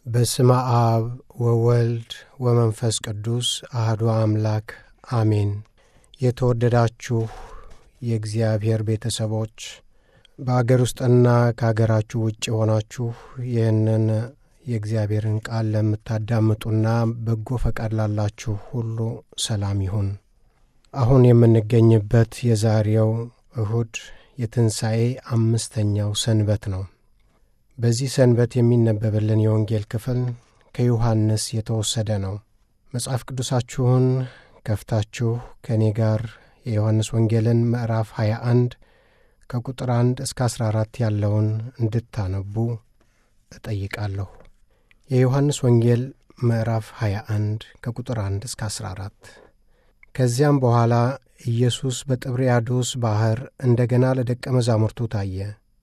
በስመ አብ ወወልድ ወመንፈስ ቅዱስ አህዱ አምላክ አሜን። የተወደዳችሁ የእግዚአብሔር ቤተሰቦች በአገር ውስጥና ከአገራችሁ ውጭ ሆናችሁ ይህንን የእግዚአብሔርን ቃል ለምታዳምጡና በጎ ፈቃድ ላላችሁ ሁሉ ሰላም ይሁን። አሁን የምንገኝበት የዛሬው እሁድ የትንሣኤ አምስተኛው ሰንበት ነው። በዚህ ሰንበት የሚነበብልን የወንጌል ክፍል ከዮሐንስ የተወሰደ ነው። መጽሐፍ ቅዱሳችሁን ከፍታችሁ ከእኔ ጋር የዮሐንስ ወንጌልን ምዕራፍ 21 ከቁጥር 1 እስከ 14 ያለውን እንድታነቡ እጠይቃለሁ። የዮሐንስ ወንጌል ምዕራፍ 21 ከቁጥር 1 እስከ 14 ከዚያም በኋላ ኢየሱስ በጥብርያዶስ ባሕር እንደ ገና ለደቀ መዛሙርቱ ታየ።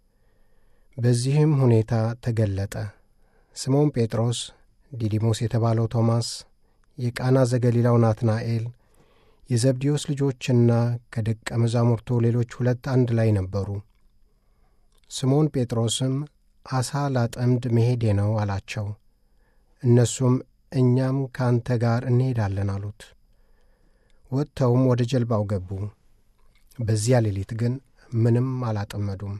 በዚህም ሁኔታ ተገለጠ። ስምዖን ጴጥሮስ፣ ዲዲሞስ የተባለው ቶማስ፣ የቃና ዘገሊላው ናትናኤል፣ የዘብዴዎስ ልጆችና ከደቀ መዛሙርቱ ሌሎች ሁለት አንድ ላይ ነበሩ። ስምዖን ጴጥሮስም ዓሣ ላጠምድ መሄዴ ነው አላቸው። እነሱም እኛም ከአንተ ጋር እንሄዳለን አሉት። ወጥተውም ወደ ጀልባው ገቡ። በዚያ ሌሊት ግን ምንም አላጠመዱም።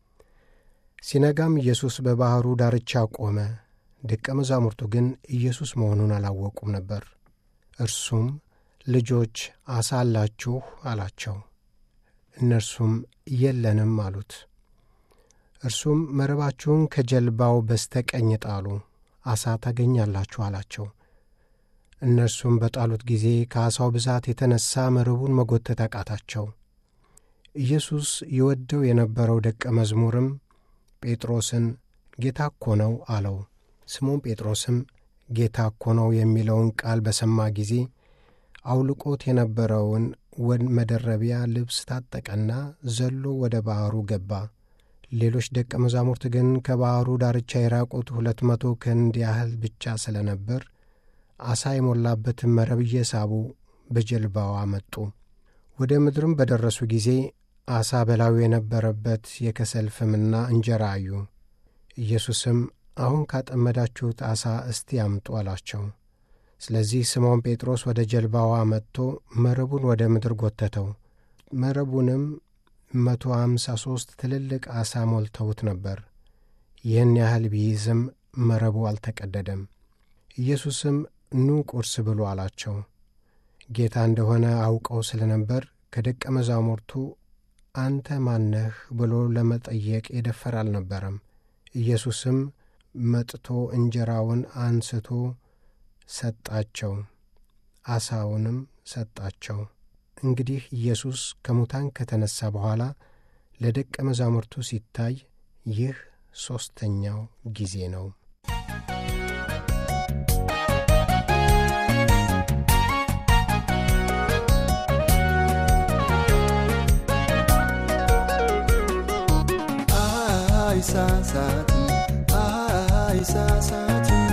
ሲነጋም ኢየሱስ በባሕሩ ዳርቻ ቆመ። ደቀ መዛሙርቱ ግን ኢየሱስ መሆኑን አላወቁም ነበር። እርሱም ልጆች ዓሣ አላችሁ አላቸው። እነርሱም የለንም አሉት። እርሱም መረባችሁን ከጀልባው በስተቀኝ ጣሉ፣ ዓሣ ታገኛላችሁ አላቸው። እነርሱም በጣሉት ጊዜ ከዓሣው ብዛት የተነሣ መረቡን መጎተት አቃታቸው። ኢየሱስ ይወደው የነበረው ደቀ መዝሙርም ጴጥሮስን ጌታ እኮ ነው አለው። ስምዖን ጴጥሮስም ጌታ እኮ ነው የሚለውን ቃል በሰማ ጊዜ አውልቆት የነበረውን መደረቢያ ልብስ ታጠቀና ዘሎ ወደ ባሕሩ ገባ። ሌሎች ደቀ መዛሙርት ግን ከባሕሩ ዳርቻ የራቁት ሁለት መቶ ክንድ ያህል ብቻ ስለ ነበር ዓሣ የሞላበትን መረብ እየሳቡ በጀልባዋ መጡ። ወደ ምድርም በደረሱ ጊዜ ዓሣ በላዩ የነበረበት የከሰል ፍምና እንጀራ አዩ። ኢየሱስም አሁን ካጠመዳችሁት ዓሣ እስቲ አምጡ አላቸው። ስለዚህ ስምዖን ጴጥሮስ ወደ ጀልባዋ መጥቶ መረቡን ወደ ምድር ጎተተው። መረቡንም መቶ አምሳ ሦስት ትልልቅ ዓሣ ሞልተውት ነበር። ይህን ያህል ቢይዝም መረቡ አልተቀደደም። ኢየሱስም ኑ ቁርስ ብሉ አላቸው። ጌታ እንደሆነ አውቀው ስለ ነበር ከደቀ መዛሙርቱ አንተ ማነህ ብሎ ለመጠየቅ የደፈር አልነበረም። ኢየሱስም መጥቶ እንጀራውን አንስቶ ሰጣቸው፣ ዓሣውንም ሰጣቸው። እንግዲህ ኢየሱስ ከሙታን ከተነሣ በኋላ ለደቀ መዛሙርቱ ሲታይ ይህ ሦስተኛው ጊዜ ነው። አይሳሳትም አይሳሳትም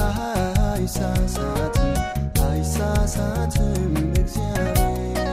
አይሳሳትም አይሳሳትም እግዚአብሔር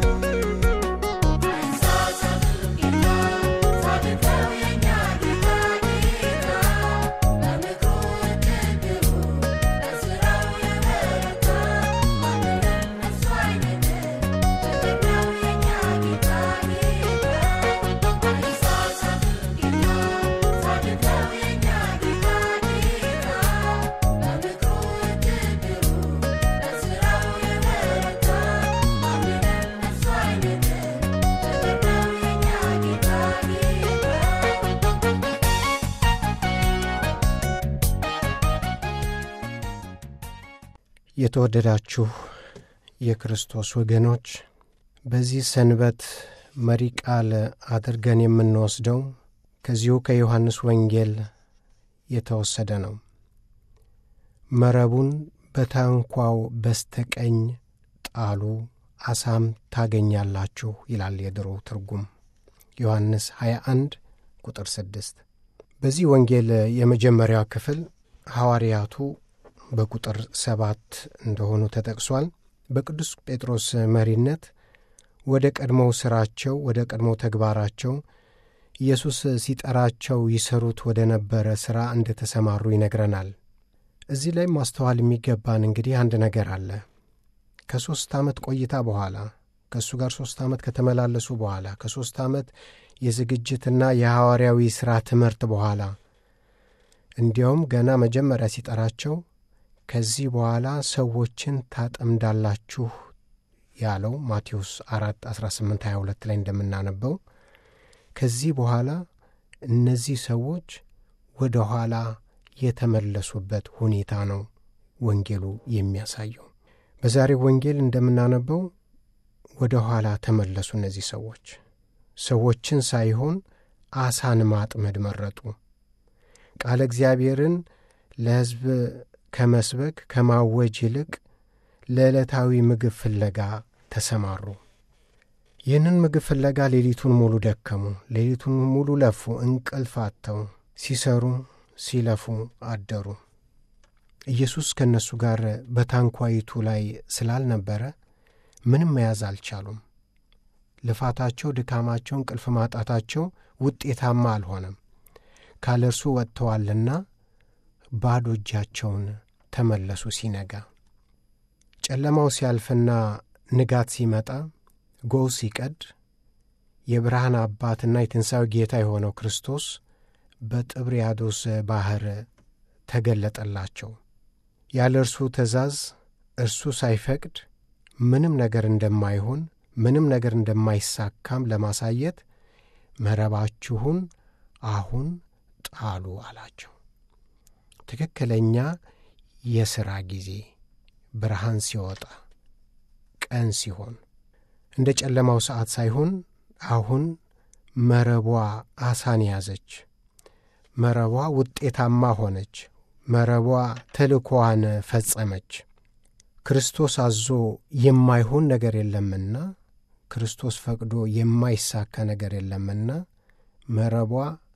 የተወደዳችሁ የክርስቶስ ወገኖች በዚህ ሰንበት መሪ ቃል አድርገን የምንወስደው ከዚሁ ከዮሐንስ ወንጌል የተወሰደ ነው። መረቡን በታንኳው በስተቀኝ ጣሉ፣ አሳም ታገኛላችሁ ይላል የድሮ ትርጉም ዮሐንስ 21 ቁጥር 6። በዚህ ወንጌል የመጀመሪያው ክፍል ሐዋርያቱ በቁጥር ሰባት እንደሆኑ ተጠቅሷል። በቅዱስ ጴጥሮስ መሪነት ወደ ቀድሞው ሥራቸው ወደ ቀድሞው ተግባራቸው ኢየሱስ ሲጠራቸው ይሰሩት ወደ ነበረ ሥራ እንደ ተሰማሩ ይነግረናል። እዚህ ላይ ማስተዋል የሚገባን እንግዲህ አንድ ነገር አለ። ከሦስት ዓመት ቆይታ በኋላ ከእሱ ጋር ሦስት ዓመት ከተመላለሱ በኋላ ከሦስት ዓመት የዝግጅትና የሐዋርያዊ ሥራ ትምህርት በኋላ እንዲያውም ገና መጀመሪያ ሲጠራቸው ከዚህ በኋላ ሰዎችን ታጠምዳላችሁ ያለው ማቴዎስ 4 18 22 ላይ እንደምናነበው ከዚህ በኋላ እነዚህ ሰዎች ወደ ኋላ የተመለሱበት ሁኔታ ነው ወንጌሉ የሚያሳየው። በዛሬው ወንጌል እንደምናነበው ወደ ኋላ ተመለሱ። እነዚህ ሰዎች ሰዎችን ሳይሆን አሳን ማጥመድ መረጡ። ቃለ እግዚአብሔርን ለሕዝብ ከመስበክ ከማወጅ ይልቅ ለዕለታዊ ምግብ ፍለጋ ተሰማሩ። ይህንን ምግብ ፍለጋ ሌሊቱን ሙሉ ደከሙ። ሌሊቱን ሙሉ ለፉ፣ እንቅልፍ አጥተው ሲሰሩ ሲለፉ አደሩ። ኢየሱስ ከእነሱ ጋር በታንኳይቱ ላይ ስላልነበረ ምንም መያዝ አልቻሉም። ልፋታቸው፣ ድካማቸው፣ እንቅልፍ ማጣታቸው ውጤታማ አልሆነም። ካለ እርሱ ወጥተዋልና ባዶ እጃቸውን ተመለሱ። ሲነጋ ጨለማው ሲያልፍና ንጋት ሲመጣ ጎህ ሲቀድ የብርሃን አባትና የትንሣኤው ጌታ የሆነው ክርስቶስ በጥብርያዶስ ባሕር ተገለጠላቸው። ያለ እርሱ ትእዛዝ እርሱ ሳይፈቅድ ምንም ነገር እንደማይሆን ምንም ነገር እንደማይሳካም ለማሳየት መረባችሁን አሁን ጣሉ አላቸው። ትክክለኛ የሥራ ጊዜ ብርሃን ሲወጣ ቀን ሲሆን እንደ ጨለማው ሰዓት ሳይሆን አሁን መረቧ አሳን ያዘች። መረቧ ውጤታማ ሆነች። መረቧ ተልእኮዋን ፈጸመች። ክርስቶስ አዞ የማይሆን ነገር የለምና፣ ክርስቶስ ፈቅዶ የማይሳካ ነገር የለምና መረቧ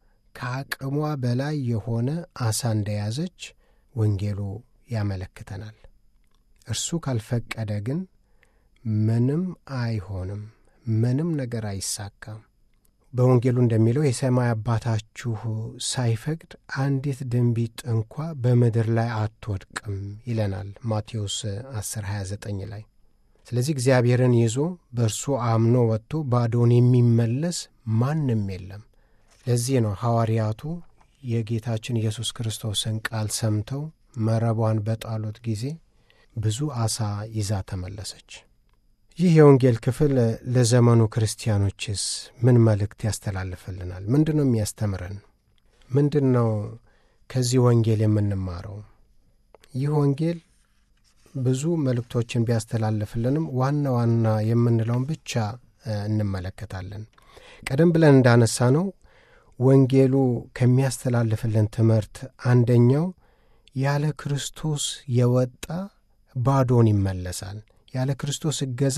ከአቅሟ በላይ የሆነ አሳ እንደያዘች ወንጌሉ ያመለክተናል። እርሱ ካልፈቀደ ግን ምንም አይሆንም፣ ምንም ነገር አይሳካም። በወንጌሉ እንደሚለው የሰማይ አባታችሁ ሳይፈቅድ አንዲት ድንቢጥ እንኳ በምድር ላይ አትወድቅም ይለናል ማቴዎስ 10 29 ላይ። ስለዚህ እግዚአብሔርን ይዞ በእርሱ አምኖ ወጥቶ ባዶውን የሚመለስ ማንም የለም። ለዚህ ነው ሐዋርያቱ የጌታችን ኢየሱስ ክርስቶስን ቃል ሰምተው መረቧን በጣሉት ጊዜ ብዙ ዓሣ ይዛ ተመለሰች። ይህ የወንጌል ክፍል ለዘመኑ ክርስቲያኖችስ ምን መልእክት ያስተላልፍልናል? ምንድን ነው የሚያስተምረን? ምንድን ነው ከዚህ ወንጌል የምንማረው? ይህ ወንጌል ብዙ መልእክቶችን ቢያስተላልፍልንም ዋና ዋና የምንለውን ብቻ እንመለከታለን። ቀደም ብለን እንዳነሳ ነው ወንጌሉ ከሚያስተላልፍልን ትምህርት አንደኛው ያለ ክርስቶስ የወጣ ባዶን ይመለሳል። ያለ ክርስቶስ እገዛ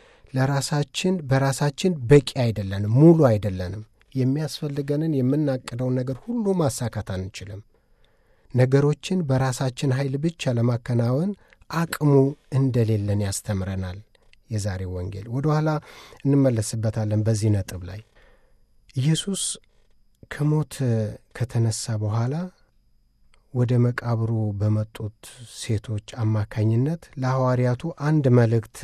ለራሳችን በራሳችን በቂ አይደለንም፣ ሙሉ አይደለንም። የሚያስፈልገንን የምናቅደውን ነገር ሁሉ ማሳካት አንችልም። ነገሮችን በራሳችን ኃይል ብቻ ለማከናወን አቅሙ እንደሌለን ያስተምረናል። የዛሬው ወንጌል ወደ ኋላ እንመለስበታለን። በዚህ ነጥብ ላይ ኢየሱስ ከሞት ከተነሳ በኋላ ወደ መቃብሩ በመጡት ሴቶች አማካኝነት ለሐዋርያቱ አንድ መልእክት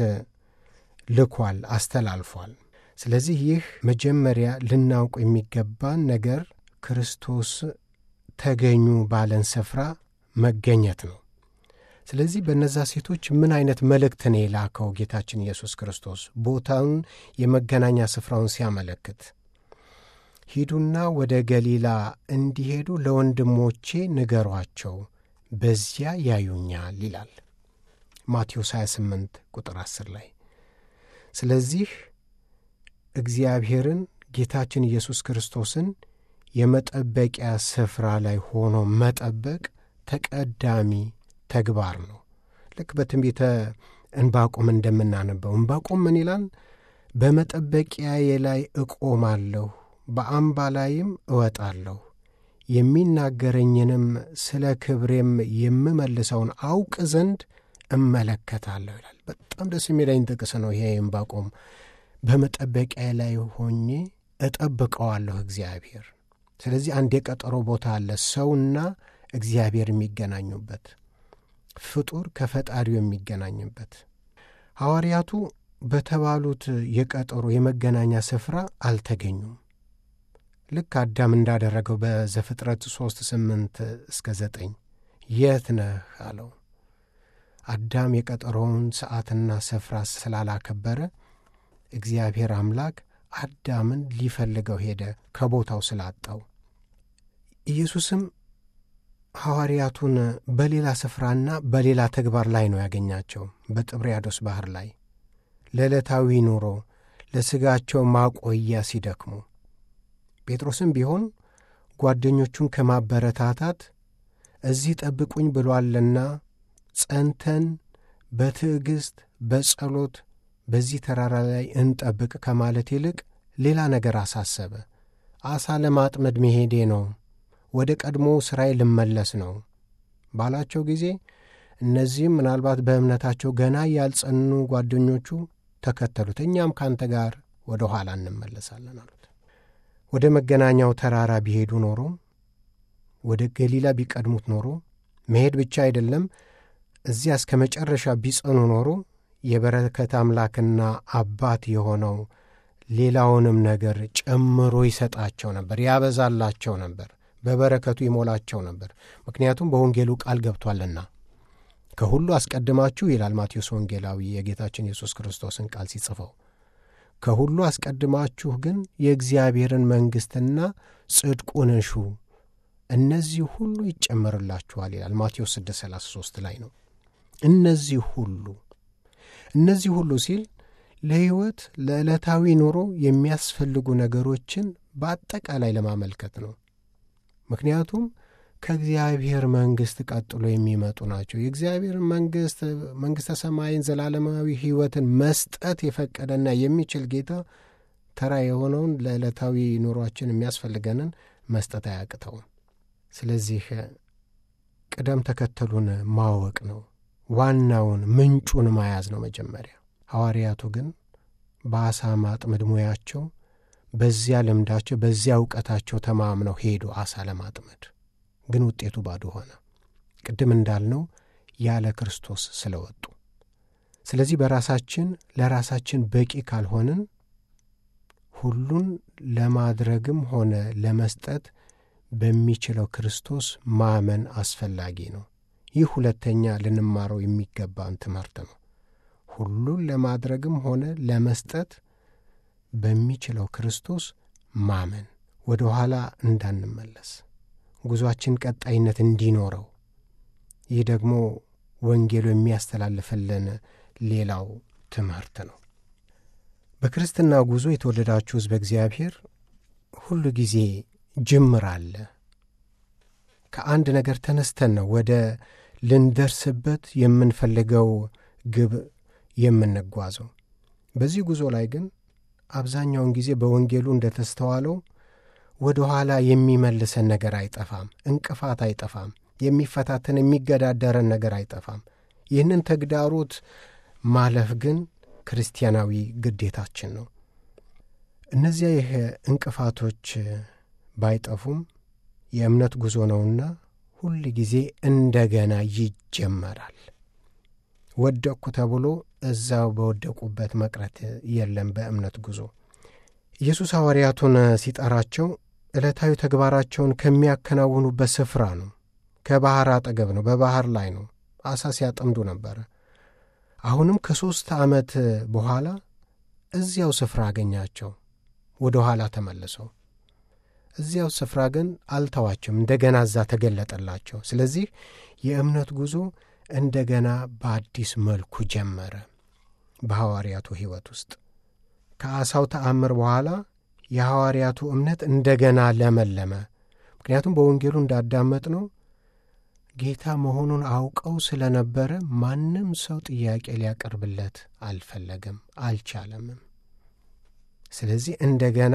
ልኳል፣ አስተላልፏል። ስለዚህ ይህ መጀመሪያ ልናውቅ የሚገባን ነገር ክርስቶስ ተገኙ ባለን ስፍራ መገኘት ነው። ስለዚህ በእነዛ ሴቶች ምን አይነት መልእክት ነው የላከው ጌታችን ኢየሱስ ክርስቶስ? ቦታውን የመገናኛ ስፍራውን ሲያመለክት ሂዱና ወደ ገሊላ እንዲሄዱ ለወንድሞቼ ንገሯቸው፣ በዚያ ያዩኛል ይላል ማቴዎስ 28 ቁጥር 10 ላይ። ስለዚህ እግዚአብሔርን ጌታችን ኢየሱስ ክርስቶስን የመጠበቂያ ስፍራ ላይ ሆኖ መጠበቅ ተቀዳሚ ተግባር ነው። ልክ በትንቢተ እንባቆም እንደምናነበው እንባቆም ምን ይላል? በመጠበቂያዬ ላይ እቆማለሁ በአምባ ላይም እወጣለሁ የሚናገረኝንም ስለ ክብሬም የምመልሰውን አውቅ ዘንድ እመለከታለሁ ይላል። በጣም ደስ የሚለኝ ጥቅስ ነው ይሄ ዕንባቆም። በመጠበቂያ ላይ ሆኜ እጠብቀዋለሁ እግዚአብሔር። ስለዚህ አንድ የቀጠሮ ቦታ አለ፣ ሰውና እግዚአብሔር የሚገናኙበት። ፍጡር ከፈጣሪው የሚገናኝበት ሐዋርያቱ በተባሉት የቀጠሮ የመገናኛ ስፍራ አልተገኙም። ልክ አዳም እንዳደረገው በዘፍጥረት ሦስት ስምንት እስከ ዘጠኝ የት ነህ አለው። አዳም የቀጠሮውን ሰዓትና ስፍራ ስላላከበረ እግዚአብሔር አምላክ አዳምን ሊፈልገው ሄደ ከቦታው ስላጣው። ኢየሱስም ሐዋርያቱን በሌላ ስፍራና በሌላ ተግባር ላይ ነው ያገኛቸው፣ በጥብርያዶስ ባሕር ላይ ለዕለታዊ ኑሮ ለሥጋቸው ማቆያ ሲደክሙ። ጴጥሮስም ቢሆን ጓደኞቹን ከማበረታታት እዚህ ጠብቁኝ ብሏልና ጸንተን በትዕግሥት በጸሎት በዚህ ተራራ ላይ እንጠብቅ ከማለት ይልቅ ሌላ ነገር አሳሰበ። ዓሣ ለማጥመድ መሄዴ ነው፣ ወደ ቀድሞ ሥራዬ ልመለስ ነው ባላቸው ጊዜ እነዚህም ምናልባት በእምነታቸው ገና ያልጸኑ ጓደኞቹ ተከተሉት። እኛም ካንተ ጋር ወደ ኋላ እንመለሳለን አሉት። ወደ መገናኛው ተራራ ቢሄዱ ኖሮ ወደ ገሊላ ቢቀድሙት ኖሮ መሄድ ብቻ አይደለም፣ እዚያ እስከ መጨረሻ ቢጸኑ ኖሮ የበረከት አምላክና አባት የሆነው ሌላውንም ነገር ጨምሮ ይሰጣቸው ነበር፣ ያበዛላቸው ነበር፣ በበረከቱ ይሞላቸው ነበር። ምክንያቱም በወንጌሉ ቃል ገብቷልና ከሁሉ አስቀድማችሁ ይላል ማቴዎስ ወንጌላዊ የጌታችን ኢየሱስ ክርስቶስን ቃል ሲጽፈው ከሁሉ አስቀድማችሁ ግን የእግዚአብሔርን መንግሥትና ጽድቁን እሹ እነዚህ ሁሉ ይጨመርላችኋል ይላል ማቴዎስ 633 ላይ ነው። እነዚህ ሁሉ እነዚህ ሁሉ ሲል ለሕይወት ለዕለታዊ ኑሮ የሚያስፈልጉ ነገሮችን በአጠቃላይ ለማመልከት ነው። ምክንያቱም ከእግዚአብሔር መንግሥት ቀጥሎ የሚመጡ ናቸው። የእግዚአብሔር መንግሥት መንግሥተ ሰማይን ዘላለማዊ ሕይወትን መስጠት የፈቀደና የሚችል ጌታ ተራ የሆነውን ለዕለታዊ ኑሯችን የሚያስፈልገንን መስጠት አያቅተውም። ስለዚህ ቅደም ተከተሉን ማወቅ ነው። ዋናውን ምንጩን መያዝ ነው መጀመሪያ። ሐዋርያቱ ግን በአሳ ማጥመድ ሙያቸው፣ በዚያ ልምዳቸው፣ በዚያ እውቀታቸው ተማምነው ሄዱ አሳ ለማጥመድ ግን ውጤቱ ባዶ ሆነ። ቅድም እንዳልነው ያለ ክርስቶስ ስለወጡ። ስለዚህ በራሳችን ለራሳችን በቂ ካልሆንን ሁሉን ለማድረግም ሆነ ለመስጠት በሚችለው ክርስቶስ ማመን አስፈላጊ ነው። ይህ ሁለተኛ ልንማረው የሚገባን ትምህርት ነው። ሁሉን ለማድረግም ሆነ ለመስጠት በሚችለው ክርስቶስ ማመን፣ ወደ ኋላ እንዳንመለስ ጉዞአችን ቀጣይነት እንዲኖረው ይህ ደግሞ ወንጌሉ የሚያስተላልፍልን ሌላው ትምህርት ነው። በክርስትና ጉዞ የተወደዳችሁ ሕዝበ እግዚአብሔር ሁሉ ጊዜ ጅምር አለ። ከአንድ ነገር ተነስተን ነው ወደ ልንደርስበት የምንፈልገው ግብ የምንጓዘው። በዚህ ጉዞ ላይ ግን አብዛኛውን ጊዜ በወንጌሉ እንደተስተዋለው ወደ ኋላ የሚመልሰን ነገር አይጠፋም። እንቅፋት አይጠፋም። የሚፈታተን የሚገዳደረን ነገር አይጠፋም። ይህንን ተግዳሮት ማለፍ ግን ክርስቲያናዊ ግዴታችን ነው። እነዚያ ይህ እንቅፋቶች ባይጠፉም የእምነት ጉዞ ነውና ሁል ጊዜ እንደገና ይጀመራል። ወደቅኩ ተብሎ እዛው በወደቁበት መቅረት የለም። በእምነት ጉዞ ኢየሱስ ሐዋርያቱን ሲጠራቸው ዕለታዊ ተግባራቸውን ከሚያከናውኑበት ስፍራ ነው። ከባሕር አጠገብ ነው። በባሕር ላይ ነው። ዓሣ ሲያጠምዱ ነበረ። አሁንም ከሦስት ዓመት በኋላ እዚያው ስፍራ አገኛቸው። ወደ ኋላ ተመልሰው እዚያው ስፍራ ግን አልተዋቸውም። እንደገና እዛ ተገለጠላቸው። ስለዚህ የእምነት ጉዞ እንደገና በአዲስ መልኩ ጀመረ። በሐዋርያቱ ሕይወት ውስጥ ከዓሣው ተአምር በኋላ የሐዋርያቱ እምነት እንደገና ለመለመ። ምክንያቱም በወንጌሉ እንዳዳመጥ ነው ጌታ መሆኑን አውቀው ስለነበረ ማንም ሰው ጥያቄ ሊያቀርብለት አልፈለገም፣ አልቻለምም። ስለዚህ እንደገና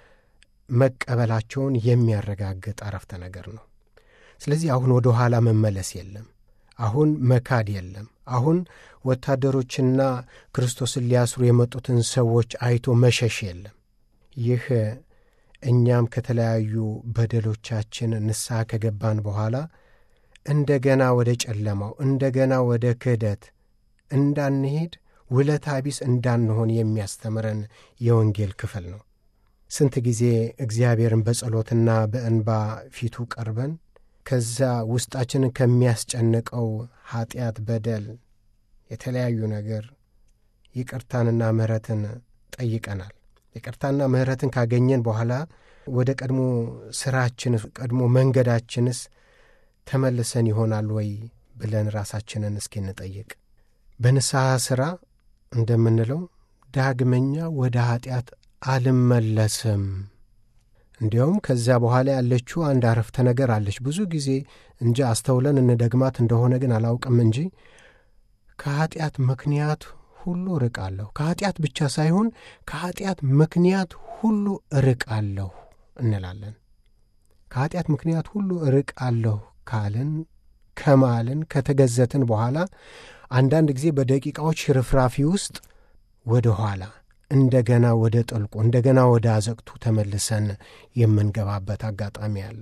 መቀበላቸውን የሚያረጋግጥ አረፍተ ነገር ነው። ስለዚህ አሁን ወደ ኋላ መመለስ የለም። አሁን መካድ የለም። አሁን ወታደሮችና ክርስቶስን ሊያስሩ የመጡትን ሰዎች አይቶ መሸሽ የለም። ይህ እኛም ከተለያዩ በደሎቻችን ንስሐ ከገባን በኋላ እንደገና ወደ ጨለማው እንደገና ወደ ክህደት እንዳንሄድ ውለታ ቢስ እንዳንሆን የሚያስተምረን የወንጌል ክፍል ነው። ስንት ጊዜ እግዚአብሔርን በጸሎትና በእንባ ፊቱ ቀርበን ከዛ ውስጣችንን ከሚያስጨንቀው ኀጢአት፣ በደል፣ የተለያዩ ነገር ይቅርታንና ምሕረትን ጠይቀናል። ይቅርታና ምሕረትን ካገኘን በኋላ ወደ ቀድሞ ሥራችንስ ቀድሞ መንገዳችንስ ተመልሰን ይሆናል ወይ ብለን ራሳችንን እስኪ እንጠይቅ። በንስሐ ሥራ እንደምንለው ዳግመኛ ወደ ኀጢአት አልመለስም። እንዲያውም ከዚያ በኋላ ያለችው አንድ አረፍተ ነገር አለች። ብዙ ጊዜ እንጂ አስተውለን እንደግማት እንደሆነ ግን አላውቅም እንጂ ከኀጢአት ምክንያት ሁሉ ርቃለሁ። ከኀጢአት ብቻ ሳይሆን ከኀጢአት ምክንያት ሁሉ ርቃለሁ እንላለን። ከኀጢአት ምክንያት ሁሉ ርቃለሁ ካልን ከማልን ከተገዘትን በኋላ አንዳንድ ጊዜ በደቂቃዎች ሽርፍራፊ ውስጥ ወደ ኋላ እንደገና ወደ ጥልቁ እንደገና ወደ አዘቅቱ ተመልሰን የምንገባበት አጋጣሚ አለ።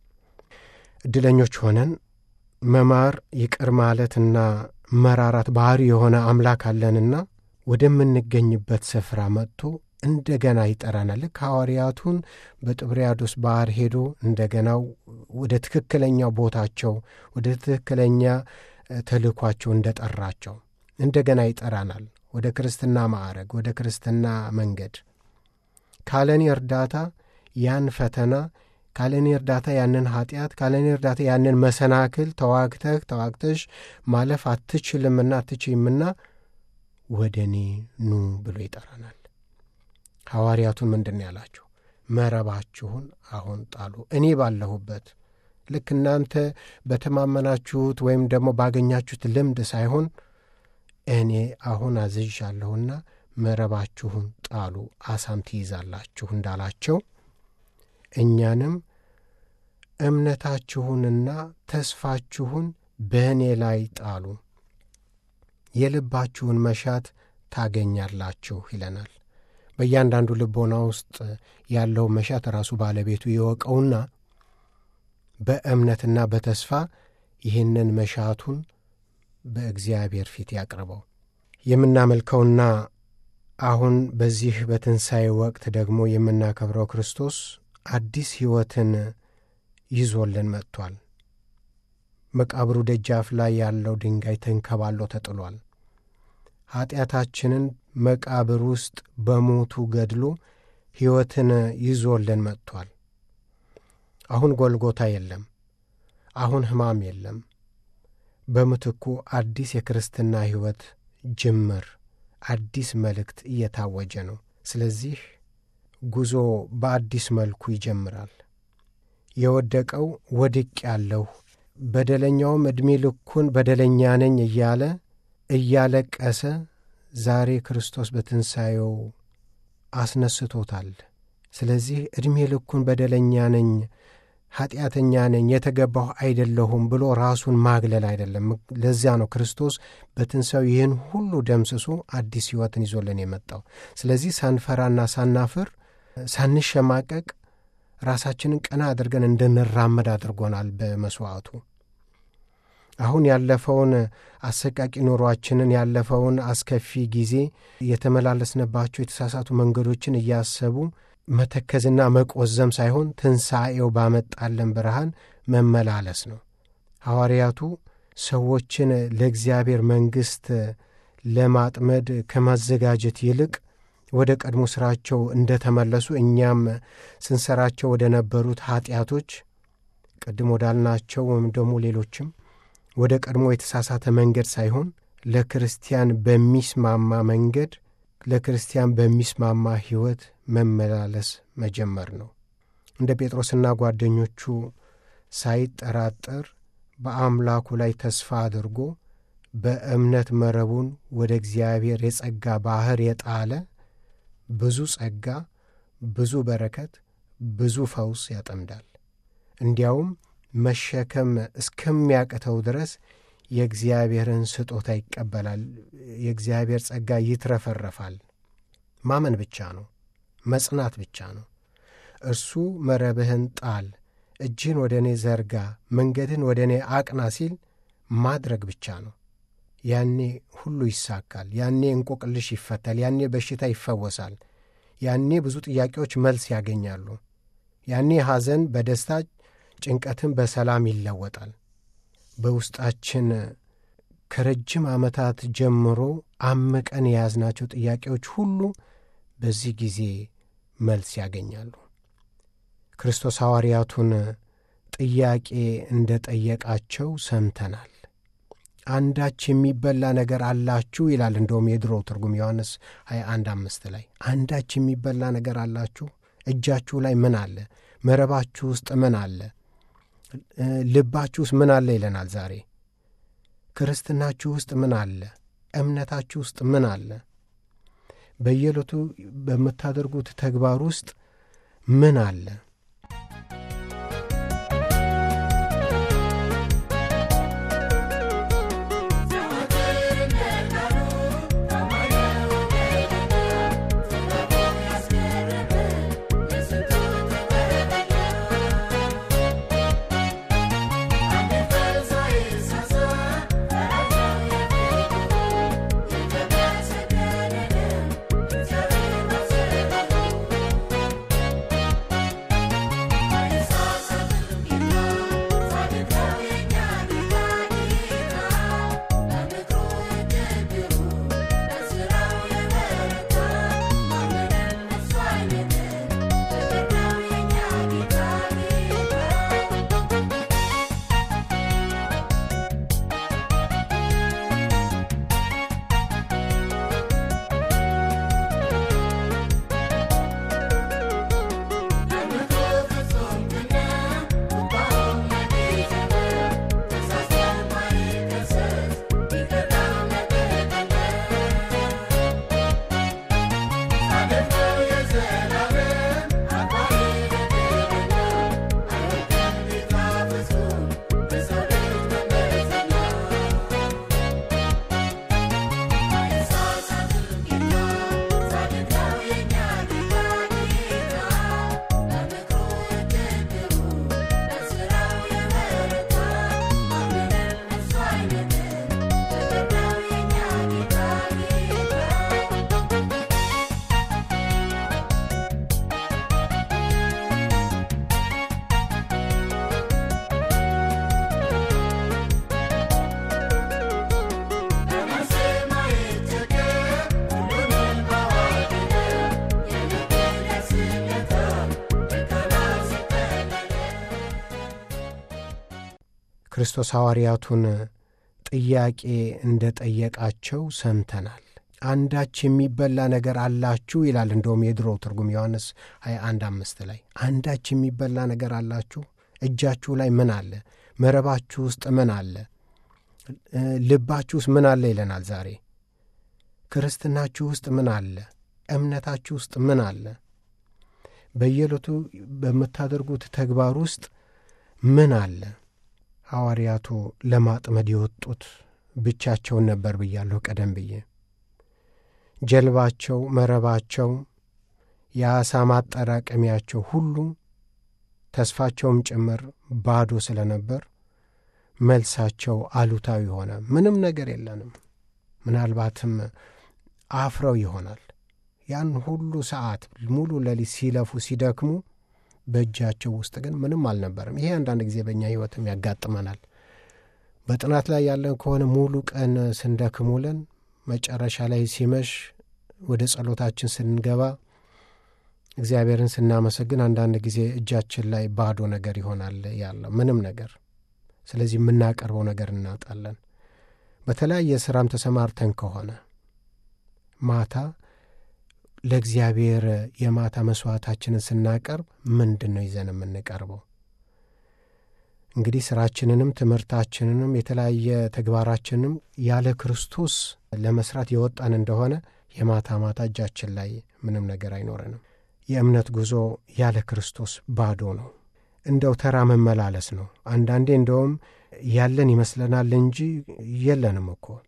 ዕድለኞች ሆነን መማር ይቅር ማለትና መራራት ባህሪ የሆነ አምላክ አለንና ወደምንገኝበት ስፍራ መጥቶ እንደገና ይጠራናል። ልክ ሐዋርያቱን በጥብርያዶስ ባሕር ሄዶ እንደገናው ወደ ትክክለኛው ቦታቸው ወደ ትክክለኛ ተልእኳቸው እንደጠራቸው እንደገና ይጠራናል። ወደ ክርስትና ማዕረግ፣ ወደ ክርስትና መንገድ ካለኔ እርዳታ ያን ፈተና ካለኔ እርዳታ ያንን ኀጢአት ካለኔ እርዳታ ያንን መሰናክል ተዋግተህ ተዋግተሽ ማለፍ አትችልምና አትችይምና ወደ እኔ ኑ ብሎ ይጠራናል። ሐዋርያቱን ምንድን ነው ያላቸው? መረባችሁን አሁን ጣሉ፣ እኔ ባለሁበት ልክ እናንተ በተማመናችሁት ወይም ደግሞ ባገኛችሁት ልምድ ሳይሆን እኔ አሁን አዝዣለሁና መረባችሁን ጣሉ አሳም ትይዛላችሁ እንዳላቸው እኛንም እምነታችሁንና ተስፋችሁን በእኔ ላይ ጣሉ፣ የልባችሁን መሻት ታገኛላችሁ ይለናል። በእያንዳንዱ ልቦና ውስጥ ያለው መሻት ራሱ ባለቤቱ ይወቀውና በእምነትና በተስፋ ይህንን መሻቱን በእግዚአብሔር ፊት ያቅርበው። የምናመልከውና አሁን በዚህ በትንሣኤ ወቅት ደግሞ የምናከብረው ክርስቶስ አዲስ ሕይወትን ይዞልን መጥቷል። መቃብሩ ደጃፍ ላይ ያለው ድንጋይ ተንከባሎ ተጥሏል። ኀጢአታችንን መቃብር ውስጥ በሞቱ ገድሎ ሕይወትን ይዞልን መጥቷል። አሁን ጎልጎታ የለም። አሁን ሕማም የለም። በምትኩ አዲስ የክርስትና ሕይወት ጅምር፣ አዲስ መልእክት እየታወጀ ነው። ስለዚህ ጉዞ በአዲስ መልኩ ይጀምራል። የወደቀው ወድቅ ያለሁ በደለኛውም ዕድሜ ልኩን በደለኛ ነኝ እያለ እያለቀሰ ዛሬ ክርስቶስ በትንሣኤው አስነስቶታል። ስለዚህ ዕድሜ ልኩን በደለኛ ነኝ፣ ኀጢአተኛ ነኝ፣ የተገባሁ አይደለሁም ብሎ ራሱን ማግለል አይደለም። ለዚያ ነው ክርስቶስ በትንሣኤው ይህን ሁሉ ደምስሶ አዲስ ሕይወትን ይዞልን የመጣው። ስለዚህ ሳንፈራና ሳናፍር ሳንሸማቀቅ ራሳችንን ቀና አድርገን እንድንራመድ አድርጎናል በመሥዋዕቱ። አሁን ያለፈውን አሰቃቂ ኑሯችንን ያለፈውን አስከፊ ጊዜ የተመላለስንባቸው የተሳሳቱ መንገዶችን እያሰቡ መተከዝና መቆዘም ሳይሆን ትንሣኤው ባመጣለን ብርሃን መመላለስ ነው። ሐዋርያቱ ሰዎችን ለእግዚአብሔር መንግሥት ለማጥመድ ከማዘጋጀት ይልቅ ወደ ቀድሞ ሥራቸው እንደ ተመለሱ እኛም ስንሰራቸው ወደ ነበሩት ኀጢአቶች ቅድም ወዳልናቸው ወይም ደግሞ ሌሎችም ወደ ቀድሞ የተሳሳተ መንገድ ሳይሆን ለክርስቲያን በሚስማማ መንገድ ለክርስቲያን በሚስማማ ሕይወት መመላለስ መጀመር ነው። እንደ ጴጥሮስና ጓደኞቹ ሳይጠራጠር በአምላኩ ላይ ተስፋ አድርጎ በእምነት መረቡን ወደ እግዚአብሔር የጸጋ ባሕር የጣለ ብዙ ጸጋ፣ ብዙ በረከት፣ ብዙ ፈውስ ያጠምዳል። እንዲያውም መሸከም እስከሚያቅተው ድረስ የእግዚአብሔርን ስጦታ ይቀበላል። የእግዚአብሔር ጸጋ ይትረፈረፋል። ማመን ብቻ ነው፣ መጽናት ብቻ ነው። እርሱ መረብህን ጣል፣ እጅህን ወደ እኔ ዘርጋ፣ መንገድን ወደ እኔ አቅና ሲል ማድረግ ብቻ ነው። ያኔ ሁሉ ይሳካል። ያኔ እንቆቅልሽ ይፈታል። ያኔ በሽታ ይፈወሳል። ያኔ ብዙ ጥያቄዎች መልስ ያገኛሉ። ያኔ ሐዘን በደስታ ጭንቀትን በሰላም ይለወጣል። በውስጣችን ከረጅም ዓመታት ጀምሮ አምቀን የያዝናቸው ጥያቄዎች ሁሉ በዚህ ጊዜ መልስ ያገኛሉ። ክርስቶስ ሐዋርያቱን ጥያቄ እንደ ጠየቃቸው ሰምተናል። አንዳች የሚበላ ነገር አላችሁ ይላል። እንደውም የድሮ ትርጉም ዮሐንስ 21 አምስት ላይ አንዳች የሚበላ ነገር አላችሁ? እጃችሁ ላይ ምን አለ? መረባችሁ ውስጥ ምን አለ? ልባችሁ ውስጥ ምን አለ ይለናል ዛሬ። ክርስትናችሁ ውስጥ ምን አለ? እምነታችሁ ውስጥ ምን አለ? በየዕለቱ በምታደርጉት ተግባር ውስጥ ምን አለ? ክርስቶስ ሐዋርያቱን ጥያቄ እንደ ጠየቃቸው ሰምተናል። አንዳች የሚበላ ነገር አላችሁ ይላል። እንደውም የድሮ ትርጉም ዮሐንስ 21 አምስት ላይ አንዳች የሚበላ ነገር አላችሁ? እጃችሁ ላይ ምን አለ? መረባችሁ ውስጥ ምን አለ? ልባችሁ ውስጥ ምን አለ ይለናል ዛሬ። ክርስትናችሁ ውስጥ ምን አለ? እምነታችሁ ውስጥ ምን አለ? በየዕለቱ በምታደርጉት ተግባር ውስጥ ምን አለ? ሐዋርያቱ ለማጥመድ የወጡት ብቻቸውን ነበር ብያለሁ ቀደም ብዬ። ጀልባቸው፣ መረባቸው፣ የዓሣ ማጠራቀሚያቸው ሁሉ ተስፋቸውም ጭምር ባዶ ስለነበር መልሳቸው አሉታዊ ሆነ። ምንም ነገር የለንም። ምናልባትም አፍረው ይሆናል። ያን ሁሉ ሰዓት ሙሉ ሌሊት ሲለፉ ሲደክሙ በእጃቸው ውስጥ ግን ምንም አልነበረም። ይሄ አንዳንድ ጊዜ በእኛ ሕይወትም ያጋጥመናል። በጥናት ላይ ያለን ከሆነ ሙሉ ቀን ስንደክም ውለን መጨረሻ ላይ ሲመሽ ወደ ጸሎታችን ስንገባ እግዚአብሔርን ስናመሰግን አንዳንድ ጊዜ እጃችን ላይ ባዶ ነገር ይሆናል ያለው ምንም ነገር። ስለዚህ የምናቀርበው ነገር እናጣለን። በተለያየ ስራም ተሰማርተን ከሆነ ማታ ለእግዚአብሔር የማታ መስዋዕታችንን ስናቀርብ ምንድን ነው ይዘን የምንቀርበው? እንግዲህ ስራችንንም ትምህርታችንንም የተለያየ ተግባራችንንም ያለ ክርስቶስ ለመስራት የወጣን እንደሆነ የማታ ማታ እጃችን ላይ ምንም ነገር አይኖረንም። የእምነት ጉዞ ያለ ክርስቶስ ባዶ ነው። እንደው ተራ መመላለስ ነው። አንዳንዴ እንደውም ያለን ይመስለናል እንጂ የለንም እኮ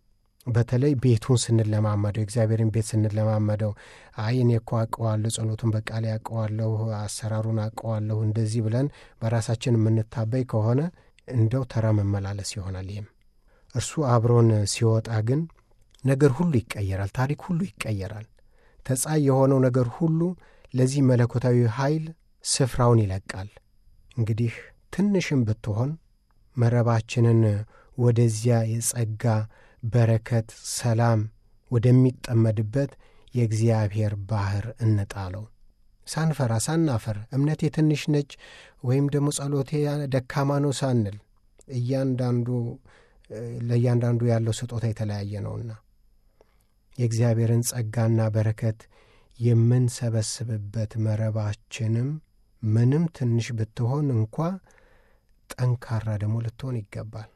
በተለይ ቤቱን ስንለማመደው የእግዚአብሔርን ቤት ስንለማመደው አይ እኔ እኮ አውቀዋለሁ፣ ጸሎቱን በቃል ያውቀዋለሁ፣ አሰራሩን አውቀዋለሁ፣ እንደዚህ ብለን በራሳችን የምንታበይ ከሆነ እንደው ተራ መመላለስ ይሆናል። ይህም እርሱ አብሮን ሲወጣ ግን ነገር ሁሉ ይቀየራል፣ ታሪክ ሁሉ ይቀየራል። ተጻይ የሆነው ነገር ሁሉ ለዚህ መለኮታዊ ኃይል ስፍራውን ይለቃል። እንግዲህ ትንሽም ብትሆን መረባችንን ወደዚያ የጸጋ በረከት፣ ሰላም ወደሚጠመድበት የእግዚአብሔር ባሕር እንጣለው። ሳንፈራ ሳናፈር እምነቴ ትንሽ ነች ወይም ደግሞ ጸሎቴ ደካማ ነው ሳንል እያንዳንዱ ለእያንዳንዱ ያለው ስጦታ የተለያየ ነውና የእግዚአብሔርን ጸጋና በረከት የምንሰበስብበት መረባችንም ምንም ትንሽ ብትሆን እንኳ ጠንካራ ደግሞ ልትሆን ይገባል።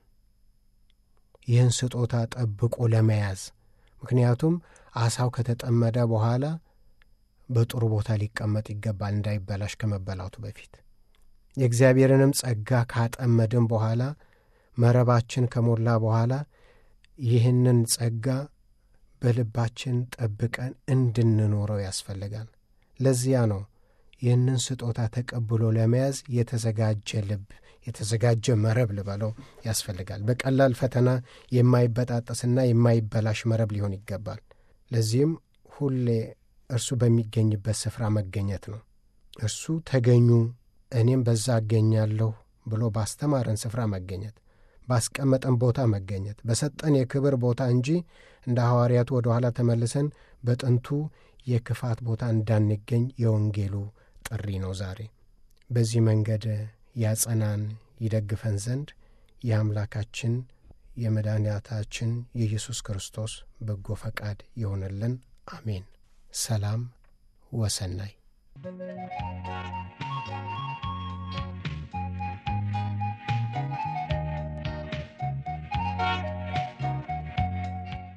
ይህን ስጦታ ጠብቆ ለመያዝ ምክንያቱም አሳው ከተጠመደ በኋላ በጥሩ ቦታ ሊቀመጥ ይገባል፣ እንዳይበላሽ ከመበላቱ በፊት። የእግዚአብሔርንም ጸጋ ካጠመድን በኋላ መረባችን ከሞላ በኋላ ይህንን ጸጋ በልባችን ጠብቀን እንድንኖረው ያስፈልጋል። ለዚያ ነው ይህንን ስጦታ ተቀብሎ ለመያዝ የተዘጋጀ ልብ፣ የተዘጋጀ መረብ ልበለው ያስፈልጋል። በቀላል ፈተና የማይበጣጠስና የማይበላሽ መረብ ሊሆን ይገባል። ለዚህም ሁሌ እርሱ በሚገኝበት ስፍራ መገኘት ነው። እርሱ ተገኙ እኔም በዛ አገኛለሁ ብሎ ባስተማረን ስፍራ መገኘት፣ ባስቀመጠን ቦታ መገኘት፣ በሰጠን የክብር ቦታ እንጂ እንደ ሐዋርያቱ ወደ ኋላ ተመልሰን በጥንቱ የክፋት ቦታ እንዳንገኝ የወንጌሉ ጥሪ ነው ዛሬ። በዚህ መንገድ ያጸናን ይደግፈን ዘንድ የአምላካችን የመድኃኒታችን የኢየሱስ ክርስቶስ በጎ ፈቃድ ይሆንልን። አሜን። ሰላም ወሰናይ